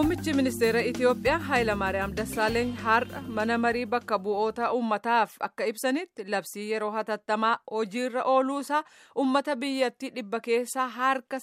Muummichi ministeera Itiyoophiyaa Hayilamaariyaam Dassaaleeny har'a mana marii bakka bu'oota uummataaf akka ibsanitti labsii yeroo hatattamaa hojiirra ooluusaa uummata biyyattii dhibba keessaa harka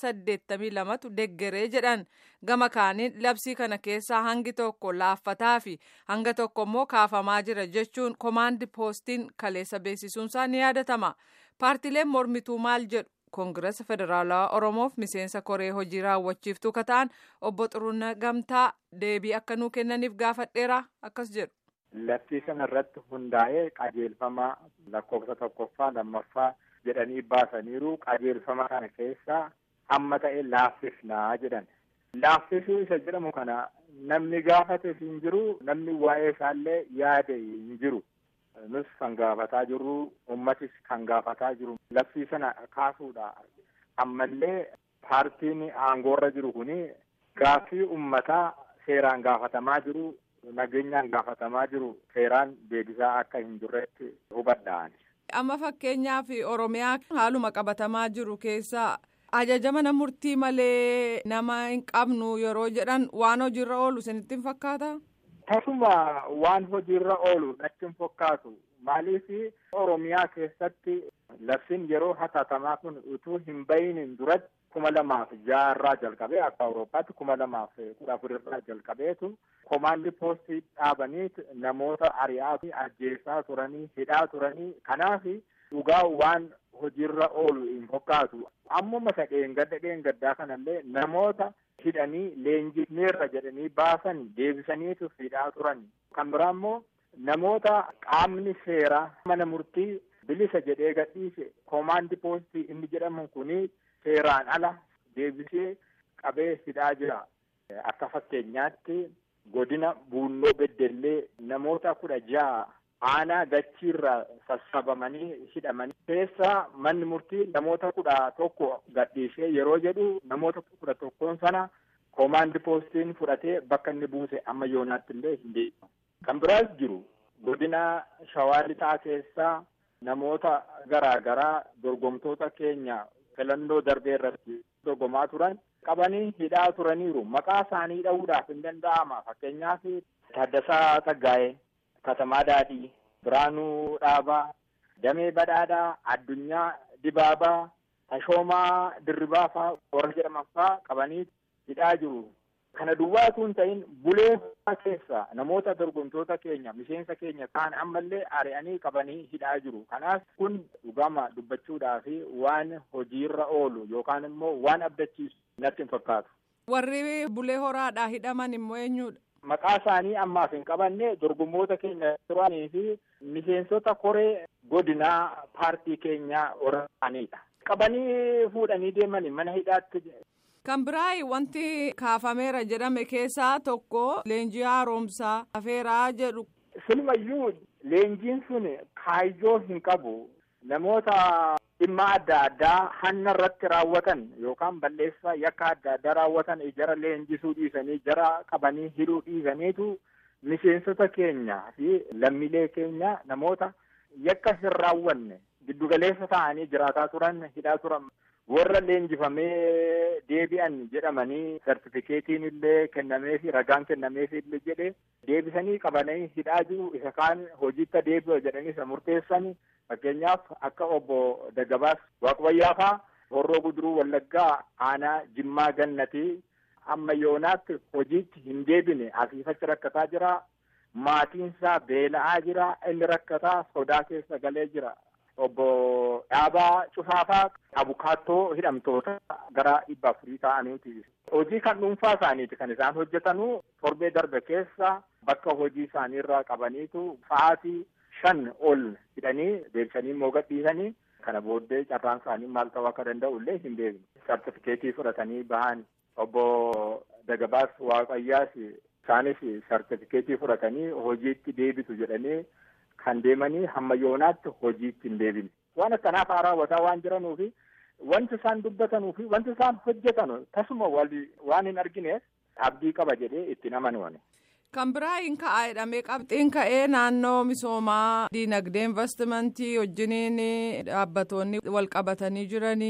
82tu deggeree jedhan gama kaaniin labsii kana keessaa hangi tokko laaffataa fi hanga tokko immoo kaafamaa jira jechuun komaandi poostiin kaleessa beeksisuunsaa ni yaadatama. Paartileen mormituu maal jedhu? koongirasa federaalawaa oromoof miseensa koree hojii raawwachiiftuu kataan obbo Xuruunaa Gamtaa deebii akka nuu kennaniif gaafadheera akkas jedhu. Labsii kana irratti hundaa'ee qajeelfama lakkoofsa tokkoffaa lammaffaa jedhanii baasaniiru qajeelfama kana keessaa hamma ta'e laaffifnaa jedhan. Laaffisuu isa jedhamu kana namni gaafate hin jiru namni waa'ee isaallee yaade hin jiru. nus kan gaafataa jirru ummatis kan gaafataa jiru labsii sana kaasuudha ammallee paartiin aangoorra jiru kuni gaaffii ummataa seeraan gaafatamaa jiru nageenyaan gaafatamaa jiru seeraan deebisaa akka hin jirretti hubadhaan. amma fakkeenyaaf oromiyaa haaluma qabatamaa jiru keessaa ajaja mana murtii malee nama hin qabnu yeroo jedhan waan hojiirra oolu isinitti hin fakkaata. Tasuma waan hojiirra oolu natti hin fakkaatu. Maaliif Oromiyaa keessatti labsiin yeroo hatattamaa kun utuu hin bahin duratti kuma lamaaf jaha irraa jalqabee akka Awurooppaatti kuma lamaaf kudha afur irraa jalqabeetu komaandi poostii dhaabanii namoota ari'aa fi ajjeesaa turanii hidhaa turanii kanaaf dhugaa waan hojiirra oolu hin fakkaatu. Ammuma isa dheengadda dheengaddaa kanallee namoota hidhanii leenjifneerra jedhanii baasan deebisaniitu hidhaa turan. Kan biraa immoo namoota qaamni seeraa mana murtii bilisa jedhee gadhiise komaandi poostii inni jedhamu kuni seeraan ala deebisee qabee hidhaa jira. Akka fakkeenyaatti godina Buunnoo Beddellee namoota kudha jaha aanaa gachiirraa sassabamanii hidhamanii keessaa manni murtii namoota kudha tokko gadhiisee yeroo jedhu namoota kudha tokkoon sana komaandi poostiin fudhatee bakka inni buuse amma yoonaatti illee hin deemu. Kan biraas jiru godina shawaa lixaa keessaa namoota garaa garaa dorgomtoota keenya filannoo darbee irratti dorgomaa turan qabanii hidhaa turaniiru. Maqaa isaanii dha'uudhaaf hin danda'ama. Fakkeenyaaf Taaddasaa Taggaayee, Katamaa Daadhii, Biraanuu Dhaabaa, Damee Badhaadhaa, Addunyaa Dibaabaa, Tashoomaa Dirribaa fa'aa warra jedhaman fa'aa qabanii hidhaa jiru. Kana duwwaatu hin ta'in bulee keessa namoota dorgomtoota keenya miseensa keenya kaan ammallee ari'anii qabanii hidhaa jiru. Kanaaf kun dhugama dubbachuudhaa fi waan hojiirra oolu yookaan immoo waan abdachiisu natti hin fakkaatu. Warri bulee horaadhaa hidhaman immoo eenyudha? Maqaa isaanii ammaaf hin qabanne dorgommoota keenya turanii fi miseensota koree godinaa paartii keenyaa waraanidha. Qabanii fuudhanii deemanii mana hidhaatti Kan biraa wanti kaafameera jedhame keessaa tokko leenjii haaromsaa hafeeraa jedhu. Silumayyuu leenjiin sun kaayyoo hin qabu. Namoota dhimma adda addaa hanna irratti raawwatan yookaan balleessaa yakka adda addaa raawwatan jara leenjisuu dhiisanii jara qabanii hidhuu dhiisaniitu miseensota keenya fi lammiilee keenya namoota yakka hin raawwanne giddugaleessa ta'anii jiraataa turan hidhaa turan. warra leenjifamee deebi'an jedhamanii sartifikeetiin illee kennameefi ragaan kennameefi illee jedhe deebisanii qabanii hidhaa jiru isa kaan hojiitti deebi'u jedhanii isa murteessan fakkeenyaaf akka obbo Daggabaas Waaqbayyaafaa Horroo Guduruu Wallaggaa aanaa Jimmaa Gannatii amma yoonaatti hojiitti hin deebine asiifachi rakkataa jira maatiinsaa beela'aa jira inni rakkataa sodaa keessa galee jira. obbo Dhaabaa Cufaafaa abukaattoo hidhamtoota gara dhibba afurii ta'aniiti. Hojii kan dhuunfaa isaaniiti kan isaan hojjetanu torbee darbe keessa bakka hojii isaaniirraa qabaniitu sa'aatii shan ol hidhanii deebisanii immoo gadhiisanii kana booddee carraan isaanii maal ta'uu akka danda'u illee hin beekne. Sartifikeetii fudhatanii bahan obbo Dagabaas Waaqayyaas isaanis sartifikeetii fudhatanii hojiitti deebitu jedhanii kan deemanii hamma yoonaatti hojiitti hin deebine. Waan akkanaaf haa raawwataa waan jiranuufi wanti isaan dubbatanuufi wanti isaan hojjetan tasuma waan hin argineef abdii qaba jedhee itti amanuuni. Kan biraa hin ka'aa jedhamee qabxiin ka'ee naannoo misoomaa diinagdee investimentii wajjiniin dhaabbatoonni wal qabatanii jiranii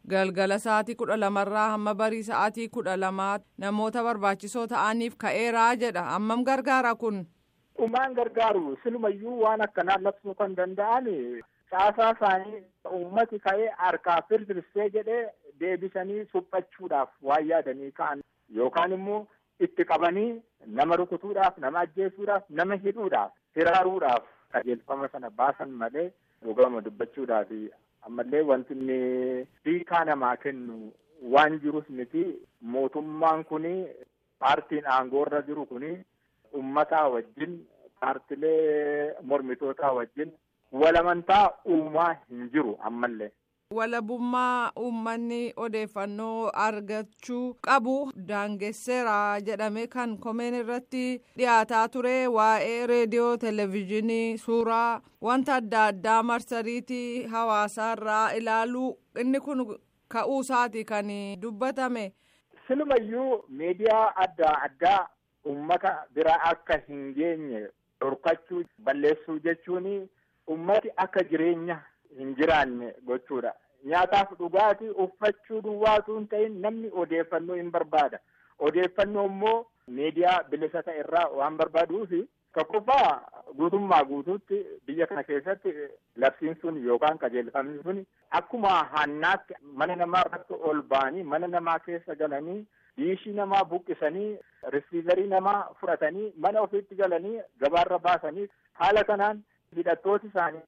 galgala sa'aatii kudha lamarraa hamma barii sa'aatii kudha lamaa namoota barbaachisoo ta'aniif ka'eeraa jedha hammam gargaara kun. Dhumaan gargaaru silumayyuu waan akkanaa labsuu kan danda'an caasaa isaanii uummati ka'ee harkaa firfirsee jedhee deebisanii suphachuudhaaf waan yaadanii ka'an yookaan immoo itti qabanii nama rukutuudhaaf nama ajjeesuudhaaf nama hidhuudhaaf hiraaruudhaaf qajeelfama sana baasan malee dhugama dubbachuudhaaf ammallee wanti inni hiikaa namaa kennu waan jirus miti mootummaan kuni paartiin aangoorra jiru kuni ummataa wajjin paartilee mormitootaa wajjin walamantaa uumaa hin jiru ammallee. walabummaa uummanni odeeffannoo argachuu qabu daangesseera jedhame kan komeen irratti dhiyaataa ture waa'ee reediyoo televezyiinii suuraa wanta adda addaa marsariitii hawaasaarraa ilaaluu inni kun ka'uu isaati kan dubbatame. silumayyuu miidiyaa adda addaa ummata bira akka hin geenye dhorkachuu balleessuu jechuun ummati akka jireenya. hin jiraanne gochuudha. Nyaataaf dhugaatii uffachuu duwwaatu hin ta'in namni odeeffannoo hin barbaada. Odeeffannoo immoo miidiyaa bilisa ta'e irraa waan barbaaduufi tokkoffaa guutummaa guutuutti biyya kana keessatti labsiin sun yookaan qajeelfamni sun akkuma hannaatti mana namaa irratti ol ba'anii mana namaa keessa galanii diishii namaa buqqisanii risiivarii namaa fudhatanii mana ofiitti galanii gabaarra baasanii haala kanaan hidhattooti isaanii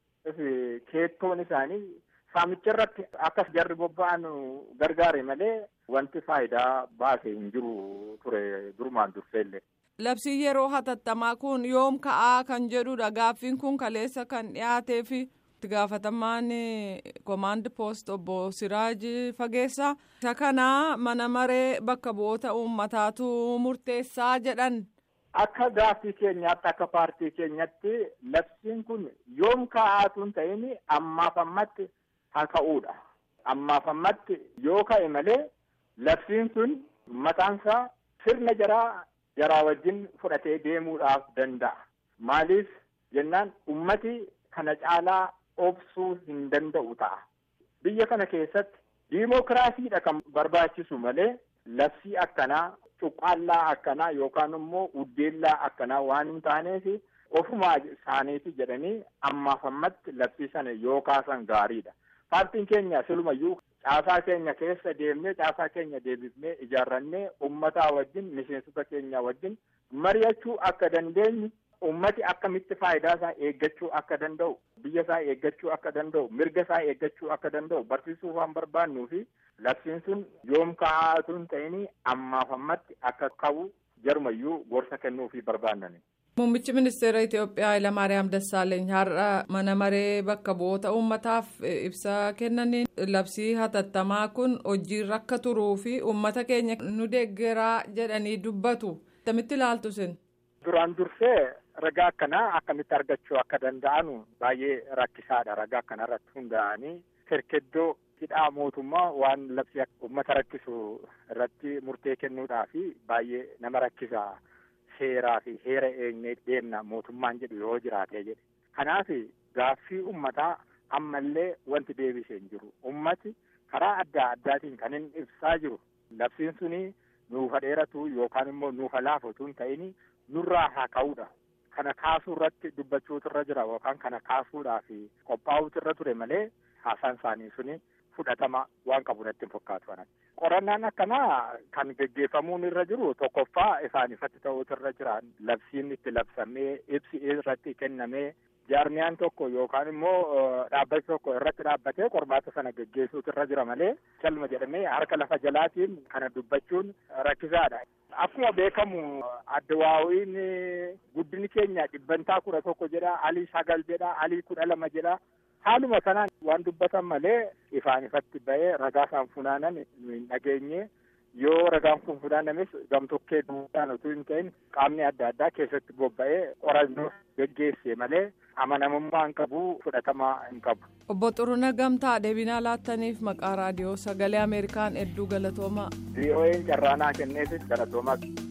keettoon isaanii saamicha irratti akkas jarri bobba'an gargaare malee wanti faayidaa baase hin jiru ture durumaan durseellee. Labsii yeroo hatattamaa kun yoom ka'aa kan jedhudha gaaffiin kun kaleessa kan dhiyaatee fi itti gaafatamaan komaand poost obbo Siraaj Fageessaa isa kana mana maree bakka bu'oota uummataatu murteessaa jedhan. Akka gaaffii keenyaatti akka paartii keenyatti labsiin kun yoom ka'aatu hin ta'in ammaaf ammatti haa ka'uudha. Ammaaf ammatti yoo ka'e malee labsiin sun mataansaa sirna jaraa jaraa wajjin fudhatee deemuudhaaf danda'a. Maaliif jennaan ummati kana caalaa obsuu hin danda'u ta'a. Biyya kana keessatti diimokiraasiidha kan barbaachisu malee labsii akkanaa cuqqaallaa akkanaa yookaan immoo uddeellaa akkanaa waan hin taaneef ofumaa isaaniiti jedhanii ammaaf ammatti labsii sana yoo kaasan gaariidha. Paartiin keenya silumayyuu caasaa keenya keessa deemnee caasaa keenya deebifnee ijaarrannee ummataa wajjin miseensota keenya wajjin mari'achuu akka dandeenyu ummati akkamitti faayidaa isaa eeggachuu akka danda'u biyya isaa eeggachuu akka danda'u mirga isaa eeggachuu akka danda'u barsiisuu waan barbaannuu fi labsiin sun yoom ka'aatu hin ta'in ammaaf ammatti akka ka'u jarumayyuu gorsa kennuu fi barbaannani. Muummichi ministeera Itoophiyaa Hayilamaariyaam Dassaaleeny har'a mana maree bakka bu'oota uummataaf ibsa kennaniin labsii hatattamaa kun hojiirra akka turuu fi uummata keenya nu deeggaraa jedhanii dubbatu. Akkamitti ilaaltu sin? Duraan dursee ragaa akkanaa akkamitti argachuu akka danda'anu baay'ee rakkisaadha. Ragaa akkana irratti hundaa'anii kerkeddoo hidhaa mootummaa waan labsii uummata rakkisu irratti murtee kennuudhaaf baay'ee nama rakkisa. Seeraa fi heera eegnee deemna mootummaan jedhu yoo jiraate jedhe. Kanaaf gaaffii uummataa ammallee wanti deebisee hin jiru. Uummati karaa adda addaatiin kan inni ibsaa jiru. Labsiin suni nuufa dheeratu yookaan immoo nuufa laafatu hin ta'in nurraa haa ka'uudha. Kana kaasuu irratti dubbachuutu irra jira yookaan kana kaasuudhaaf qophaa'uutu irra ture malee haasaan isaanii suni fudhatama waan qabu natti hin fakkaatu. Qorannaan akkanaa kan geggeeffamuun irra jiru tokkoffaa isaan ifatti ta'uutu irra jira. Labsiin itti labsamee ibsi irratti kennamee jaarmiyaan tokko yookaan immoo dhaabbati tokko irratti dhaabbatee qormaata sana geggeessuutu irra jira malee calma jedhamee harka lafa jalaatiin kana dubbachuun rakkisaadha. Akkuma beekamu addawaawiin guddini keenya dhibbantaa kudha tokko jedha alii sagal jedha alii kudha lama jedha. Haaluma kanaan waan dubbatan malee ifaan ifatti ba'ee ragaa isaan funaanan hin dhageenye yoo ragaan kun funaanames gamtokkee duudhaan utuu hin ta'in qaamni adda addaa keessatti bobba'ee qorannoo geggeesse malee amanamummaa hin qabu fudhatamaa hin qabu. Obbo Xuruna Gamtaa deebinaa laattaniif maqaa raadiyoo sagalee Ameerikaan hedduu galatoomaa. VOA'n carraanaa kenneefis galatoomaa.